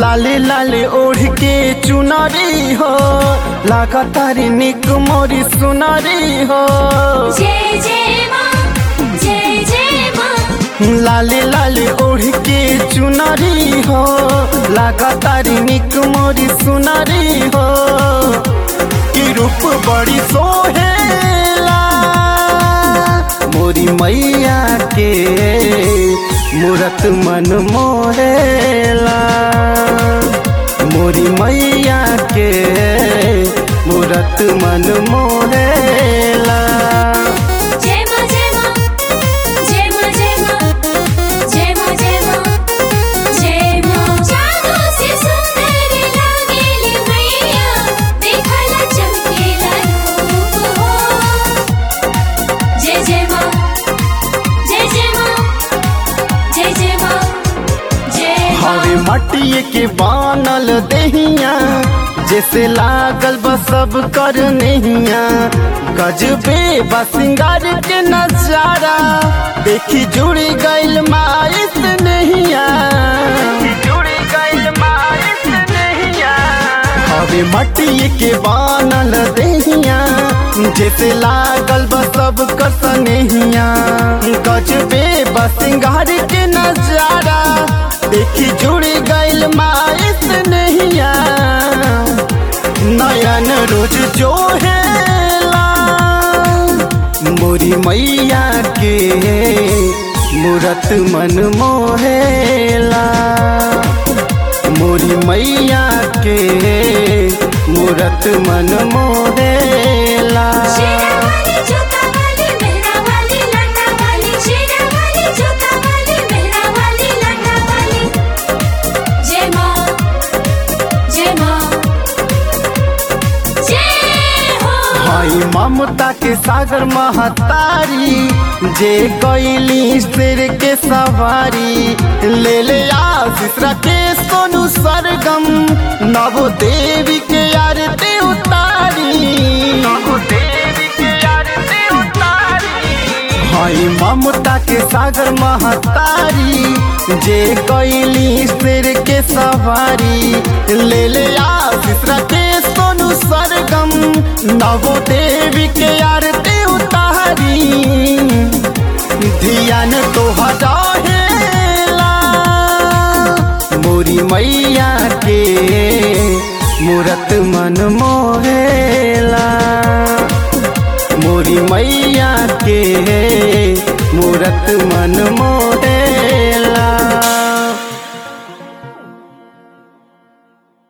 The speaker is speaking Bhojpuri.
लाले लाले ओढ़ के चुनरी हो लागतारी निक मोरी सुनरी हो जय जय माँ जय जय माँ लाले लाले ओढ़ के चुनरी हो लागतारी निक मोरी सुनरी हो की रूप बड़ी सोहेला मोरी मैया के मूरत मन मोहेला मोरी मैया के मूरत मन मोहेला जय माँ जय माँ जय माँ जय माँ जय माँ जय माँ जय माँ जादू से सुंदर लागेली मैया देखला चमकेला रूप हो जय जय माँ जय जय माँ जय जय माँ जय हवे माँ मटिए के बानल दहिया जैसे लागल बस सब कर नहिया गजबे बसिंगार के नजारा देखी जुड़ी गइल माइस नहिया जुड़ी गइल माइस नहिया हवे मटिए के बानल दहिया जैसे लागल बस सब कर सनहिया गजबे बसिंगार के नजारा देखी जुड़ी गइल माइस नहिया नयन रोज जो हेला मोरी मैया के मूरत मन मोहेला मोरी मैया के मूरत मन मोहेला शेरा वाली जोता वाली मेहरा वाली लाटा वाली शेरा वाली जोता वाली मेहरा वाली लाटा वाली जय माँ जय माँ जय हो भाई ममता के सागर महतारी जे कैली सिर के सवारी ले ले आशीष के सोनू सरगम नवो देवी के आरती उतारी नवो देवी के आरती उतारी भाई ममता के सागर महतारी जे कैली सिर के सवारी ले ले आशीष के सोनू सरगम नवो देवी के आरती उतारी ध्यान तो हजाहेला मोरी मैया के मूरत मन मोहेला मोरी मैया के मूरत मन मोहे